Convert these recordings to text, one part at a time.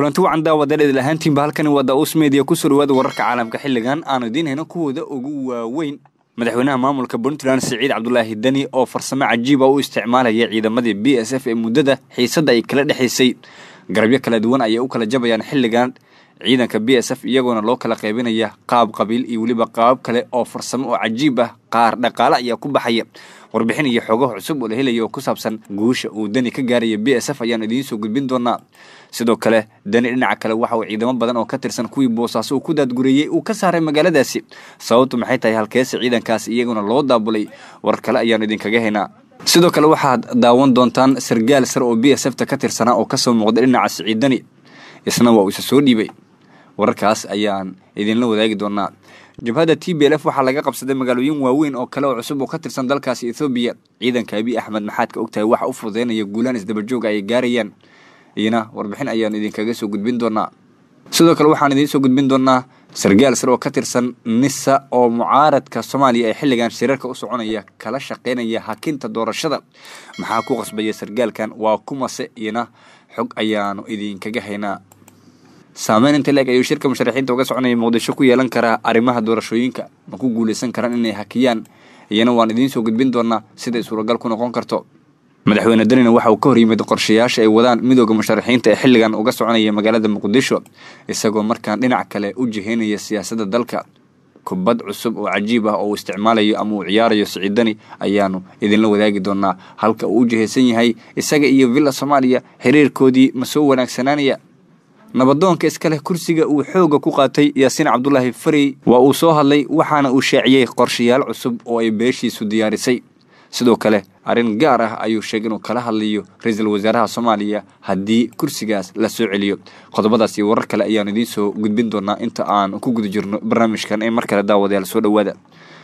kulanti wacan daawadaleedil ahaantiinba halkani waa daus media ku soo dhawaada wararka caalamka xilligan aanu idiin hayno kuwooda ugu waaweyn madaxweynaha maamulka puntland siciid cabdulaahi deni oo farsamo cajiiba u isticmaalaya ciidamadii b s f ee muddada xiisadda ay kala dhexaysay garabyo kala duwan ayay u kala jabayaan xilligan ciidanka b s f iyagoona loo kala qaybinaya qaab qabiil iyo weliba qaabab kale oo farsamo oo cajiib ah qaar dhaqaale ayaa ku baxaya warbixin iyo xogaha cusub oo la helaya oo ku saabsan guusha uu deni ka gaaraya b s f ayaan idiin soo gudbin doonaa sidoo kale deni dhinaca kale waxa uu ciidamo badan oo ka tirsan kuwii boosaaso uu ku daadgureeyey uu ka saaray magaaladaasi sababtu maxay tahay halkeese ciidankaas iyaguna loo daabulay war kale ayaanu idinkaga haynaa sidoo kale waxaad daawan doontaan sargaal sar oo b s f ta ka tirsanaa oo kasoo muuqday dhinaca siciid deni isna waa uu isa soo dhiibay wararkaas ayaan idinla wadaagi doonaa jabhadda t b l f waxaa laga qabsaday magaalooyin waaweyn oo kale oo cusub oo ka tirsan dalkaasi ethoobiya ciidanka abiy axmed maxaad ka ogtahay waxa u fududeynaya guulaan isdabajooga ay gaarayaan iyana warbixin ayaan idinkaga soo gudbin doonaa sidoo kale waxaan idiin soo gudbin doonaa sargaal sar oo ka tirsan nisa oo mucaaradka soomaaliya ee xilligan shirarka u soconaya kala shaqeynaya hakinta doorashada maxaa ku qasbaya sargaalkan waa kumase iyana xog ayaanu idinkaga haynaa saameyn inta leeg ayuu shirka musharaxiinta uga soconaya muqdisho ku yeelan karaa arrimaha doorashooyinka ma ku guuleysan karaan inay hakiyaan iyana waan idiin soo gudbin doonaa siday suuragal ku noqon karto madaxweyne danina waxa uu ka hor yimid qorshayaasha ay wadaan midooda musharaxiinta ee xilligan uga soconaya magaalada muqdisho isagoo markaan dhinac kale u jiheynaya siyaasadda dalka kubad cusub oo cajiib ah oo uu isticmaalayo ama uu ciyaarayo siciidani ayaanu idinla wadaagi doonaa halka uu u jihaysan yahay isaga iyo villa soomaaliya xiriirkoodii ma soo wanaagsanaanaya nabadoonka iska leh kursiga uu xooga ku qaatay yaasiin cabdulaahi farey waa uu soo hadlay waxaana uu shaaciyey qorshayaal cusub oo ay beeshiisu diyaarisay sidoo kale arrin gaar ah ayuu sheegay inuu kala hadlayo ra-iisul wasaaraha soomaaliya haddii kursigaas la soo celiyo qodobadaas iyo warar kale ayaanu idiin soo gudbin doonaa inta aan ku guda jirno barnaamijkan ee mar kale daawadayaal soo dhowaada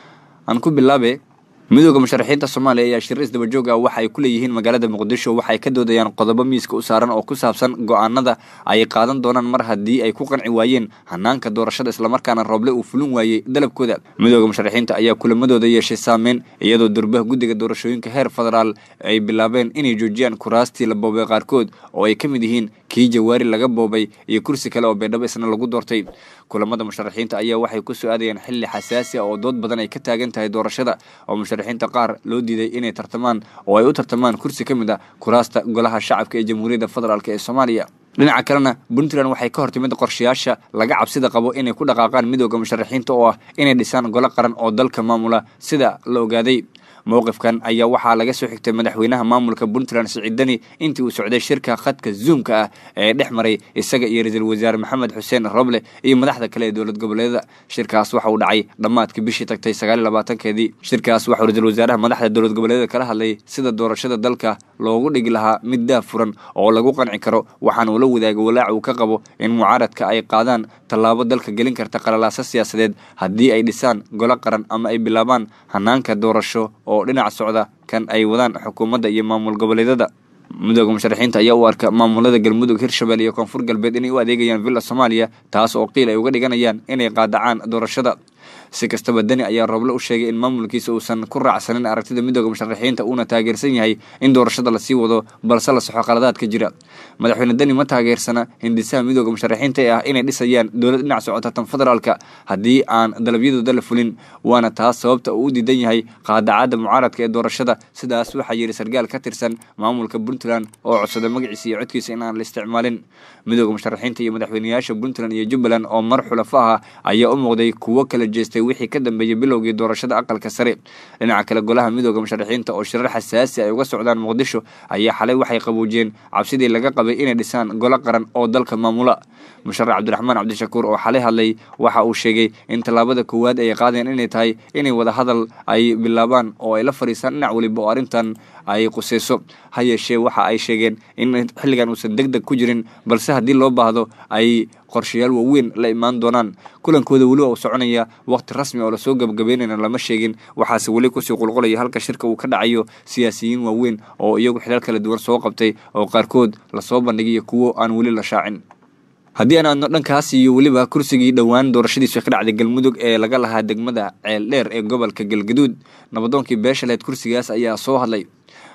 aan ku bilaabe midooda musharaxiinta soomaaliya ayaa shir isdabajoog ah waxa ay ku leeyihiin magaalada muqdisho waxay ka doodayaan qodobo miiska u saaran oo ku saabsan go-aanada ay qaadan doonaan mar haddii ay ku qanci waayeen hanaanka doorashada islamarkaana rooble uu fulin waayey dalabkooda midooda musharaxiinta ayaa kulamadooda yeeshay saameyn iyadoo durbaha guddiga doorashooyinka heer federaal ay bilaabeen inay joojiyaan kuraastii la boobay qaarkood oo ay ka mid yihiin kii jawaari laga boobay iyo kursi kale oo beedhabo isna lagu doortay kulamada musharaxiinta ayaa waxay ku soo aadayaan xilli xasaasi ah oo dood badan ay ka taagan tahay doorashada oo musharaxiinta qaar loo diiday inay tartamaan oo ay u tartamaan kursi ka mid ah kuraasta golaha shacabka ee jamhuuriyadda federaalk ee soomaaliya dhinaca kalena puntland waxay ka hortimid qorshayaasha laga cabsida qabo inay ku dhaqaaqaan midooda musharaxiinta oo ah inay dhisaan golo qaran oo dalka maamula sida la ogaaday mowqifkan ayaa waxaa laga soo xigtay madaxweynaha maamulka puntland siciid deni intii uu socday shirka khadka zoomka ah ee dhex maray isaga iyo ra-iisul wasaare maxamed xuseen roble iyo madaxda kale ee dowlad goboleedyada shirkaas waxa uu dhacay dhammaadkii bishii tagtay sagaaliy labaatankeedii shirkaas waxauu ra-isul wasaaraha madaxda dowlad goboleedyada kala hadlay sida doorashada dalka loogu dhigi lahaa mid daah furan oo lagu qanci karo waxaana uu la wadaagay walaac uu ka qabo in mucaaradka ay qaadaan tallaabo dalka gelin karta qalalaaso siyaasadeed haddii ay dhisaan golo qaran ama ay bilaabaan hanaanka doorasho oo dhinac socda kan ay wadaan xukuumadda iyo maamul goboleedyada midooda musharaxiinta ayaa u arka maamulada galmudug hirshabelle iyo koonfur galbeed inay u adeegayaan villa soomaaliya taas oo qiil ay uga dhiganayaan inay qaadacaan doorashada si kastaba deni ayaa roble u sheegay in maamulkiisa uusan ku raacsanin aragtida midooda musharaxiinta uuna taageersan yahay in doorashada lasii wado balse la soxo qaladaadka jira madaxweyne deni ma taageersana hindisaha midooda musharaxiinta ee ah inay dhisayaan dowlad dhinac socota tan federaalka haddii aan dalabyadooda la fulin waana taas sababta uu u diidan yahay qaadacadda mucaaradka ee doorashada sidaas waxaa yidhi sargaal ka tirsan maamulka puntland oo codsada magaciisa iyo codkiisa in aan la isticmaalin midooda musharaxiinta iyo madaxweyneyaasha puntland iyo jubbaland oo mar xulafo ah ayaa u muuqday kuwo kala jeestay wixii ka dambeeyey bilowgii doorashada aqalka sare dhinaca kale golaha midooda musharaxiinta oo shirar xasaasi ay uga socdaan muqdisho ayaa xalay waxay qaboojiyeen cabsidii laga qabay inay dhisaan golo qaran oo dalka maamula musharax cabdiraxmaan cabdishakuur oo xalay hadlay waxa uu sheegay in tallaabada koowaad ay qaadeen inay tahay inay wada hadal ay bilaabaan oo ay la fadhiisaan dhinac weliba oo arrintan ay quseyso ha yeeshee waxa ay sheegeen in xilligan uusan deg deg ku jirin balse haddii loo baahdo ay qorshayaal waaweyn la imaan doonaan kulankooda weli waa uu soconaya waqti rasmi oo lasoo gabagabeynayna lama sheegin waxaase weli kusii qulqulaya halka shirka uu ka dhacayo siyaasiyiin waaweyn oo iyagu xilal kala duwan soo qabtay oo qaarkood lasoo bandhigayo kuwo aan weli la shaacin haddii aan aadno dhankaas iyo weliba kursigii dhowaan doorashadiisu ka dhacday galmudug ee laga lahaa degmada ceeldheer ee gobolka galgaduud nabadoonkii beeshaleed kursigaas ayaa soo hadlay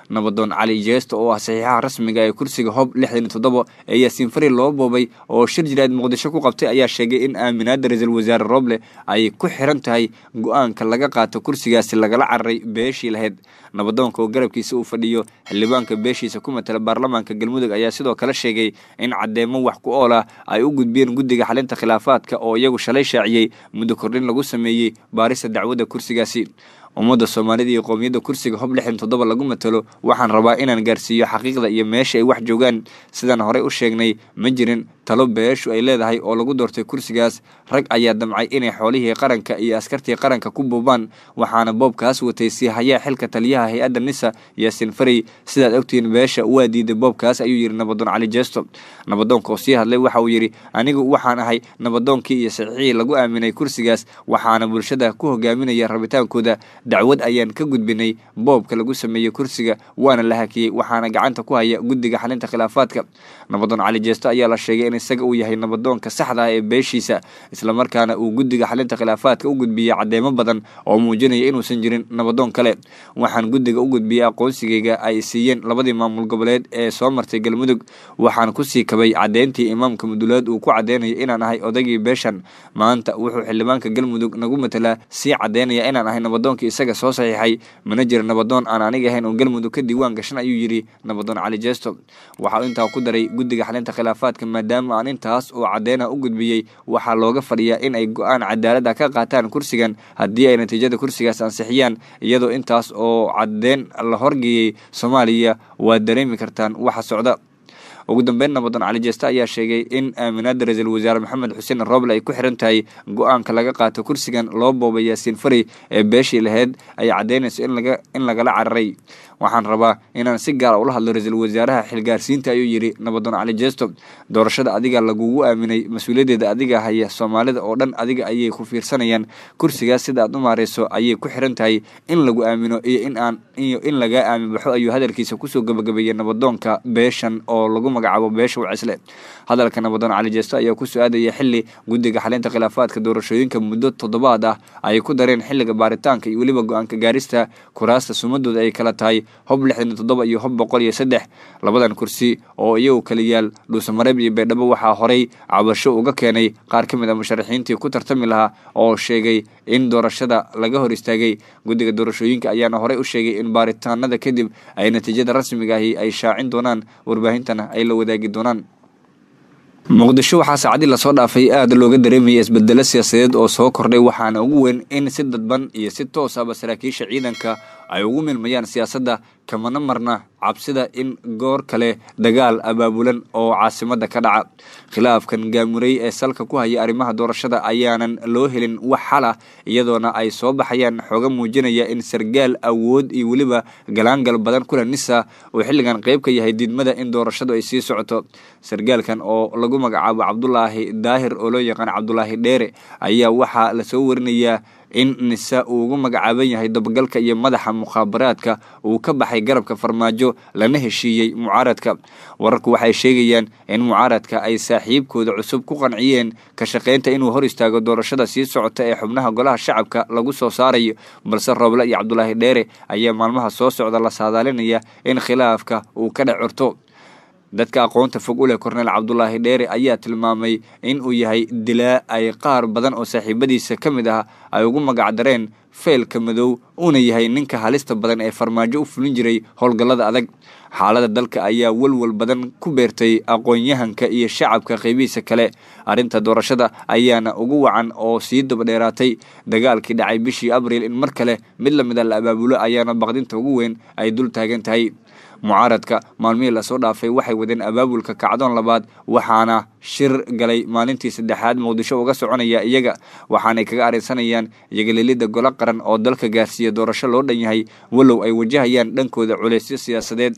nabadoon cali jeesto oo ah saxiixaha rasmiga ee kursiga hob lixdan iyo toddoba ee yaasiin fari loo boobay oo shir jiraad muqdisho ku qabtay ayaa sheegay in aaminaada ra-iisul wasaare roble ay ku xiran tahay go-aanka laga qaato kursigaasi lagala cararay beeshii lahayd nabadoonka oo garabkiisa uu fadhiyo xildhibaanka beeshiisa ku matala baarlamaanka galmudug ayaa sidoo kale sheegay in caddeemo wax ku ool ah ay u gudbiyeen guddiga xalinta khilaafaadka oo iyagu shalay shaaciyey muddo kordhin lagu sameeyey baarista dacwadda kursigaasi ummadda soomaalida iyo qowmiyadda kursiga hob lixdan toddoba lagu matalo waxaan rabaa inaan gaarsiiyo xaqiiqda iyo meesha ay wax joogaan sidaan horey u sheegnay ma jirin talo beeshu ay leedahay oo lagu doortay kursigaas rag ayaa damcay inay xoolihii qaranka iyo askartii qaranka ku buubaan waxaana boobkaas watay sii hayaa xilka taliyaha hay-adda nisa yaasin farey sidaad ogtihiin beesha waa diiday boobkaas ayuu yidhi nabadoon cali jeesto nabadoonka oo sii hadlay waxa uu yidhi anigu waxaan ahay nabadoonkii iyo saxiixii lagu aaminay kursigaas waxaana bulshada ku hogaaminaya rabitaankooda dacwad ayaan ka gudbinay boobka lagu sameeyey kursiga waana la hakiyey waxaana gacanta ku haya guddiga xalinta khilaafaadka nabadoon cali jeesto ayaa la sheegay in isaga uu yahay nabadoonka saxda ah ee beeshiisa islamarkaana uu guddiga xalinta khilaafaadka u gudbiyey caddeemo badan oo muujinaya inuusan jirin nabadoon kale waxaan guddiga u gudbiyey aqoonsigayga ay siiyeen labadii maamul goboleed ee soo martay galmudug waxaan kusii kabay caddeyntii imaamka muduleed uu ku caddeynayo inaan ahay odaygii beeshan maanta wuxuu xildhibaanka galmudug nagu matalaa sii caddeynaya inaan ahay nabadoonkii isaga soo saxiixay mana jira nabadoon aan aniga ahayn oo galmudug ka diiwaan gashan ayuu yidhi nabadoon cali jeesto waxa uu intaa ku daray guddiga xalinta khilaafaadka maadaama aan intaas oo caddeena u gudbiyey waxaa looga fadhiyaa in ay go-aan cadaalada ka qaataan kursigan haddii ay natiijada kursigaas ansixiyaan iyadoo intaas oo caddeyn la horgeeyey soomaaliya waad dareemi kartaan waxa socda ugu dambeyn nabadoon cali jeeste ayaa sheegay in aaminaada ra-iisul wasaare maxamed xuseen roble ay ku xiran tahay go-aanka laga qaato kursigan loo boobay yaasiin fari ee beeshii laheyd ay caddeynayso in lagala cararay waxaan rabaa inaan si gaara ula hadlo ra-iisul wasaaraha xilgaarsiinta ayuu yidhi nabadoon cali jeesto doorashada adiga lagugu aaminay mas-uuliyaddeeda adiga haya soomaalida oo dhan adiga ayay ku fiirsanayaan kursigaas sida aad u maareyso ayay ku xiran tahay in lagu aamino iyo in aan iyo in lagaa aamin baxo ayuu hadalkiisa kusoo gabagabeeyey nabadoonka beeshan oo lagu magacaabo beesha wacisle hadalka nabadoon cali jeesto ayaa ku su-aadaya xili guddiga xalinta khilaafaadka doorashooyinka muddo toddobaad ah ay ku dareen xilliga baaritaanka iyo weliba go-aanka gaarista kuraasta sumadooda ay kala tahay hob lixdan iyo toddoba iyo hob boqol iyo saddex labadan kursi oo iyagu kala yaal dhuusamareeb iyo baydhabo waxaa horey cabasho uga keenay qaar ka mid a musharaxiintii ku tartami lahaa oo sheegay in doorashada laga hor istaagay guddiga doorashooyinka ayaana horey u sheegay in baaritaanada kadib ay natiijada rasmiga ahi ay shaacin doonaan warbaahintana ay la wadaagi doonaan muqdisho waxaa saacadii lasoo dhaafay aada looga dareemaya isbedelo siyaasadeed oo soo kordhay waxaana ugu weyn in si dadban iyo si toos ahba saraakiisha ciidanka ay ugu milmayaan siyaasadda kamana marna cabsida in goor kale dagaal abaabulan oo caasimada ka dhaca khilaafkan gaamuray ee salka ku haya arrimaha doorashada ayaanan loo helin wax xal ah iyadoona ay soo baxayaan xooga muujinaya in sargaal awood iyo weliba galaangal badan kula nisa uu xilligan qeyb ka yahay diidmada in doorashadu ay sii socoto sargaalkan oo lagu magacaabo cabdulaahi daahir oo loo yaqaan cabdulaahi dheere ayaa waxaa lasoo warinayaa in nisa uu ugu magacaaban yahay dabagalka iyo madaxa mukhaabaraadka uu ka baxay garabka farmaajo lana heshiiyey mucaaradka wararku waxay sheegayaan in mucaaradka ay saaxiibkooda cusub ku qanciyeen ka shaqaynta inuu hor istaago doorashada sii socota ee xubnaha golaha shacabka lagu soo saarayo balse rooble iyo cabdulaahi dheere ayaa maalmaha soo socda la saadaalinaya in khilaafka uu ka dhex curto dadka aqoonta fog u leh korneel cabdulaahi dheere ayaa tilmaamay in uu yahay dilaa ay qaar badan oo saaxiibadiisa ka mid ah ay ugu magacdareen feelka madow uuna yahay ninka halista badan ee farmaajo u fulin jiray howlgallada adag xaalada dalka ayaa walwal badan ku beertay aqoon-yahanka iyo shacabka qeybihiisa kale arrinta doorashada ayaana ugu wacan oo sii dabadheeraatay dagaalkii dhacay bishii abriil in mar kale mid lamid a la abaabulo ayaana baqdinta ugu weyn ay dul taagan tahay mucaaradka maalmihii lasoo dhaafay waxay wadeen abaabulka kacdoon labaad waxaana shir galay maalintii saddexaad muqdisho uga soconaya iyaga waxaanay kaga arrinsanayaan iyagalelidda golo qaran oo dalka gaarsiiya doorasho loo dhan yahay walow ay wajahayaan dhankooda culeysyo siyaasadeed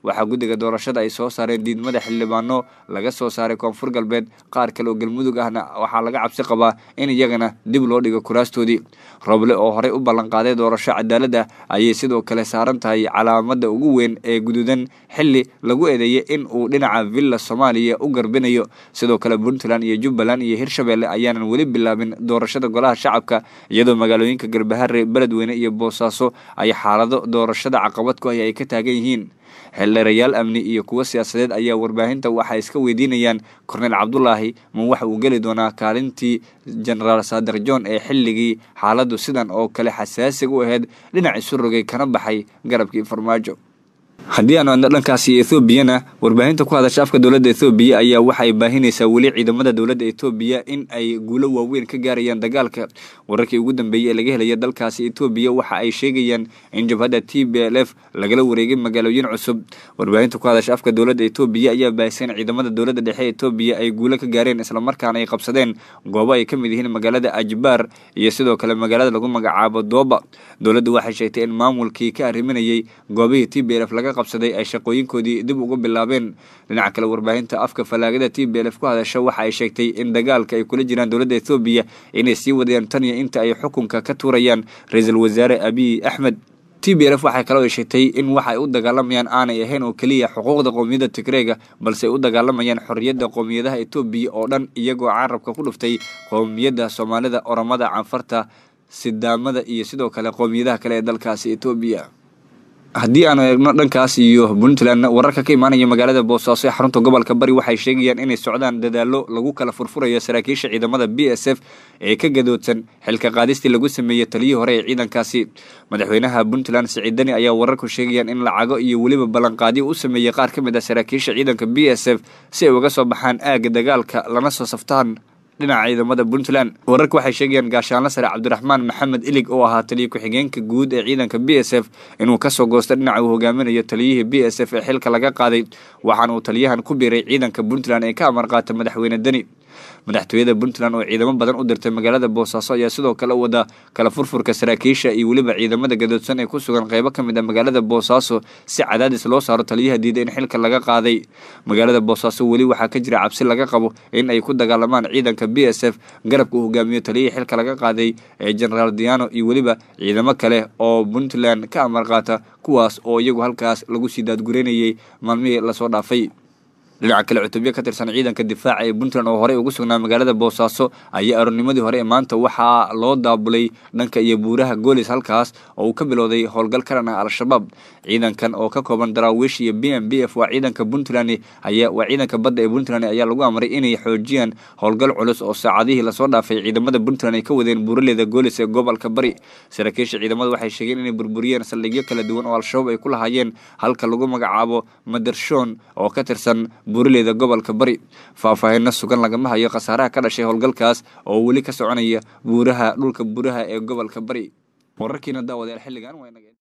waxaa guddiga doorashada ay soo saareen diidmada xildhibaano laga soo saaray koonfur galbeed qaar kale oo galmudug ahna waxaa laga cabsi qabaa in iyagana dib loo dhigo kuraastoodii roble oo horey u ballanqaaday doorasho cadaalad ah ayay sidoo kale saaran tahay calaamada ugu weyn ee guduudan xili lagu eedeeyay in uu dhinaca villa soomaaliya u garbinayo sidoo kale puntland iyo jubbaland iyo hirshabelle ayaanan weli bilaabin doorashada golaha shacabka iyadoo magaalooyinka garbahare beledweyne iyo boosaaso ay xaalado doorashada caqabad ku ah ay ka taagan yihiin xildheerayaal amni iyo kuwo siyaasadeed ayaa warbaahinta waxay iska weydiinayaan korneyl cabdulaahi ma waxa uu geli doonaa kaalintii genaraal saadir john ee xilligii xaaladdu sidan oo kale xasaasiga u ahayd dhinac isu rogay kana baxay garabkii farmaajo haddii aanu adno dhankaasi ethoobiana warbaahinta ku hadasha afka dowladda ethoobiya ayaa waxay baahinaysaa weli ciidamada dowladda ethoobiya in ay guulo waaweyn ka gaarayaan dagaalka wararkii ugu dambeeyey ee laga helaya dalkaasi ethoobiya waxa ay sheegayaan in jabhadda t b l f lagala wareegay magaalooyin cusub warbaahinta ku hadasha afka dowladda ethoobiya ayaa baahisay in ciidamada dowladda dhexe ethoobiya ay guulo ka gaareen islamarkaana ay qabsadeen goobo ay ka mid yihiin magaalada ajbaar iyo sidoo kale magaalada lagu magacaabo dooba dowladdu waxay sheegtay in maamulkii ka arriminayay goobihii t b l f laga qabsaday ay shaqooyinkoodii dib ugu bilaabeen dhinaca kale warbaahinta afka fallaagada t b l f ku hadasha waxa ay sheegtay in dagaalka ay kula jiraan dowladda ethoobiya inay sii wadayaan tan iyo inta ay xukunka ka tuurayaan ra-iisul wasaare abiy axmed t b l f waxay kaloo sheegtay in waxa ay u dagaalamayaan aanay ahayn oo keliya xuquuqda qowmiyadda tigreega balse ay u dagaalamayaan xorriyadda qowmiyadaha etoobiya oo dhan iyagoo carabka ku dhuftay qowmiyadda soomaalida oromada canfarta sidaamada iyo sidoo kale qowmiyadaha kale ee dalkaasi etoobiya haddii aanu eegno dhankaas iyo puntland wararka ka imaanaya magaalada boosaaso ee xarunta gobolka bari waxay sheegayaan inay socdaan dadaalo lagu kala furfurayo saraakiisha ciidamada b s f ee ka gadoodsan xilka qaadistii lagu sameeyey taliyii hore ee ciidankaasi madaxweynaha puntland siciid dani ayaa wararku sheegayaan in lacago iyo weliba ballanqaadyo u sameeyey qaar ka mid ah saraakiisha ciidanka b s f si ay uga soo baxaan aagga dagaalka lana soo saftaan dhinaca ciidamada puntland wararka waxay sheegayaan gaashaanla sare cabdiraxmaan maxamed ilig oo ahaa taliya ku-xigeenka guud ee ciidanka b s f inuu kasoo goosto dhinaca uu hogaaminayo taliyihii b s f ee xilka laga qaaday waxaana uu taliyahan ku biiray ciidanka puntland ee ka amar qaata madaxweyne deni madaxtooyada puntland oo ciidamo badan u dirtay magaalada boosaaso ayaa sidoo kale wada kala furfurka saraakiisha iyo weliba ciidamada gadoodsan ee ku sugan qeybo ka mid ah magaalada boosaaso si cadaadis loo saaro taliyaha diiday in xilka laga qaaday magaalada boosaaso weli waxaa ka jira cabsi laga qabo in ay ku dagaalamaan ciidanka b s f garabka uu hogaamiyo taliyihii xilka laga qaaday ee genaraal diano iyo weliba ciidamo kale oo puntland ka amar qaata kuwaas oo iyagu halkaas lagu sii daadgureynayay maalmihii lasoo dhaafay dhinaca kale cutubyo ka tirsan ciidanka difaaca ee puntland oo horey ugu sugnaa magaalada boosaaso ayaa aroornimadii hore ee maanta waxaa loo daabulay dhanka iyo buuraha goolis halkaas oo uu ka bilowday howlgal karan ah al-shabaab ciidankan oo ka kooban daraawiish iyo b m b f waa ciidanka puntland ayaa waa ciidanka badda ee puntland ayaa lagu amray inay xoojiyaan howlgal culus oo saacadihii lasoo dhaafay ciidamada puntland ay ka wadeen buuraleyda goolis ee gobolka bari saraakiisha ciidamada waxay sheegeen inay burburiyeen saldhigyo kala duwan oo al-shabaab ay ku lahaayeen halka lagu magacaabo madershoon oo ka tirsan buuraleyda gobolka bari faahfaahinno sugan lagama hayo khasaaraha ka dhashay howlgalkaas oo weli ka soconaya buuraha dhulka buuraha ee gobolka bari wararkiina daawadayaal xilligan waa